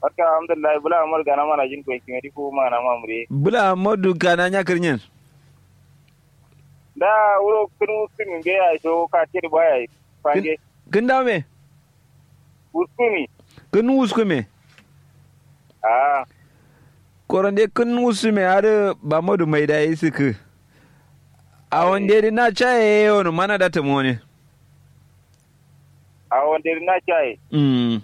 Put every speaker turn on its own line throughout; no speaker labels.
barka alhamdulillah bula amar gana mana jin ko kimedi ko mana mamure
bula modu kana nya kirnyen
da wuro kunu kunu be ya to ka tir baya fange
kin dawo me
uskumi
kin usku me
ah
korande kin usu me har ba modu mai da yi suku a wanda dai na chaye yono mana da ta mone
a wanda na chai
mm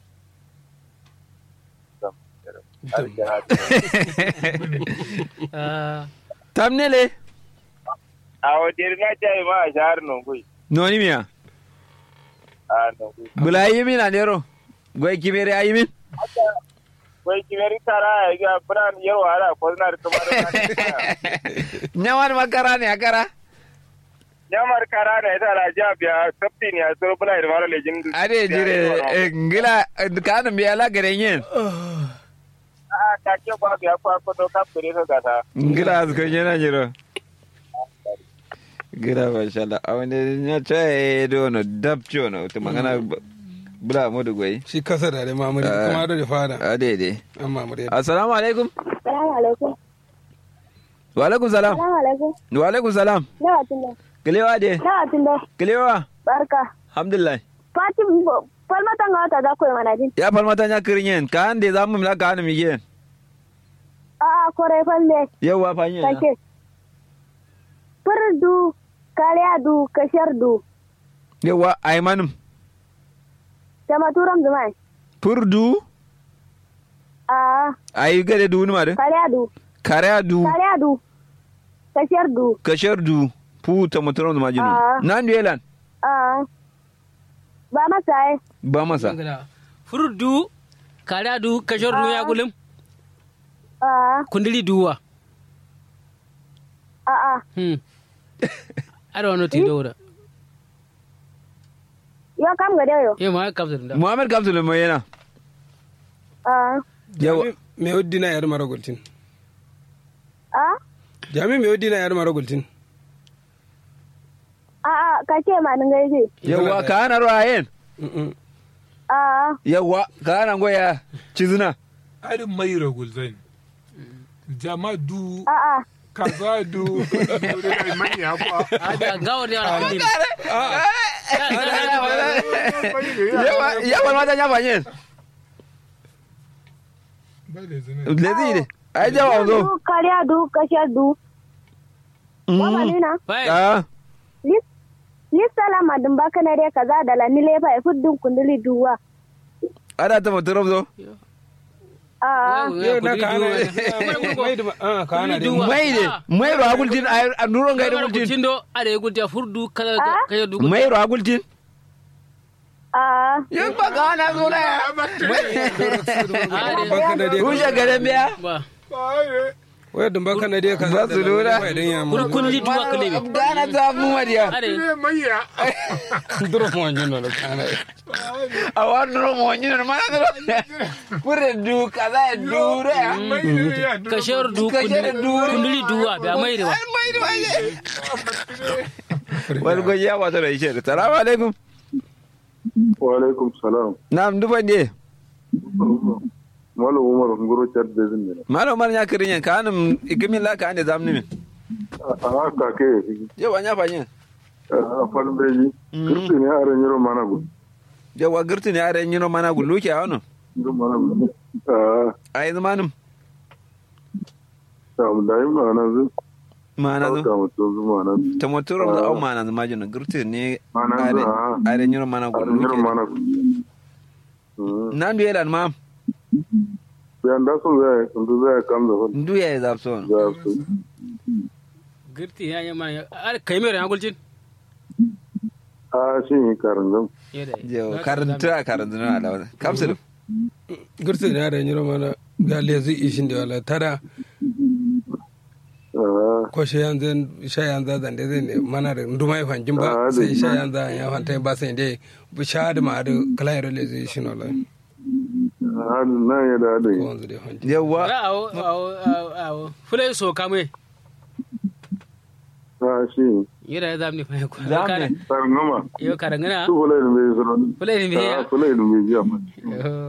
tamnele
a wanda na chai ma a shahar nongui
noni miya
a nongui
bula yi min anero goy kimere ayi min
wai kimeri tara ya ga buran yaro ara ko na da kuma
nyawan makara ne akara
nyamar kara da ita la jabiya kaptin ya so bula da mara lejin
ade jire eh, ngila kana mi ala gare yin
a ka ke ba ya kwa ko to ka fere ka gata
ngila azko yana jiro gira masha Allah a wani ya chaye dono dabcho no to magana bula modu goy
shi kasa da da mamuri
Ah.
kuma da fara
ade de
an mamuri
assalamu alaikum
Salamu alaikum.
wa alaikum salam
Salamu alaikum.
wa alaikum salam
Nawa tunda.
kilewa de
Nawa tunda.
kilewa
Barka.
alhamdulillah
Fatim falmatan ga wata za ku yi mana jin.
ya falmata nya kirinyen ka ande zamu mila ka hanu migen
A'a kore falle.
yawa fanyen
Kake. Furdu, karyadu, kashardu.
yawa aymanum
Sama turam zumai.
purdu
A'a
ay gade du ma de
karyadu.
kare du
Karyadu. Kashardu.
kashar du pu ta muturam da majinu
Ah.
nan du yelan
A'a. Ba masa ai.
ba masa
furdu kare du kashor du ya gulum
A'a.
kundili duwa
A'a.
hmm ada wani tido da
Yo kam ga dayo.
eh ma ka da
muhammad kapsul mo yana
A'a.
yawa
me oddi na yar mara gultin
A'a.
jami me oddi na yar mara gultin
A'a kake ma nan gaije.
yawa ka hana ruwayen
Mm-mm.
A'a.
yawa ka hana goya cizuna
ari mai ragulzan jama du
A'a.
kaza du da manya kwa
ada gawo da yana kundili
yawa ya falmata nya fanyen
ba da zina
lezi ne ai jawa zo
Du, karyadu, kashardu. Wama nina.
bai
ah
lissala madin baka na dai kaza da lani lefa ya fuddin kunduli duwa
ada ta muturam zo
a
yau na ka hana mai da ah ka hana dai
mai de mai ro agultin a nuron ga da gultin
gultin do ada gulti furdu kala
Ah?
kaya du
mai ro agultin
a
yin ba ka hana zo na ya
baka na dai
rushe garin biya
ba
wai dun baka na dai ka
Ba su lura.
wai dan ya
kun
mu
kundili duwa kale bi
gana ta mu mariya
ada
ne manya
duro mo anjin no ka hana
a wani ro mo nyi na mana ro pure du kaza du re ya
manya
kashor du
Kashar du.
kundili duwa ba mai da ba
mai da mai wani gwaji ya wata da ishe salamu alaikum
wa alaikum salam
na'am duban de
malam umar ngoro chat da zin ne
malo mar nya kirin yan kanum ikimin la ka ande zamni min
a haka ke
yawa nya fanyen
a falin beji kirti ne a ran yaro mana gu
yawa girti ne are nyino mana gullu ke awno
yaro mana gu a
ai zamanum
ta mu da yin mana zu
mana
ka
zo
mu to zu mana
ta motoro da au mana zama jino girti ne
Mana zo,
are
ah.
are nyino mana
a ran
gullu
yaro
ke
mana gu Mm.
nan du yelan mam
bayan da sun zai sun zai kan da wani
ndu ya zapson
za su
girti ya yi mana ada kai mai ran gultin
a shi ne karin zan
yada
Yo, karanta karanta na alawa kapsul
gurtu da da nyiro mana ga lezi ishin da wala tada ko shi yanzu sha yanzu da da zai mana da nduma ya fanjin ba
Ah,
sai
da-
sha yanzu ya fanta ba sai dai bu sha da ma da kala yaro lezi ishin wala
halin nan ya da da
ko wanzu da fanjin
yawa
ra awo awo awo awo fulai so kamai
a shi ne
yada ya zamni fa ko
Zamni.
karin gama
yo karangana
su fulai da bai zuro
fulai ne
a fulai da bai jiya ma
ya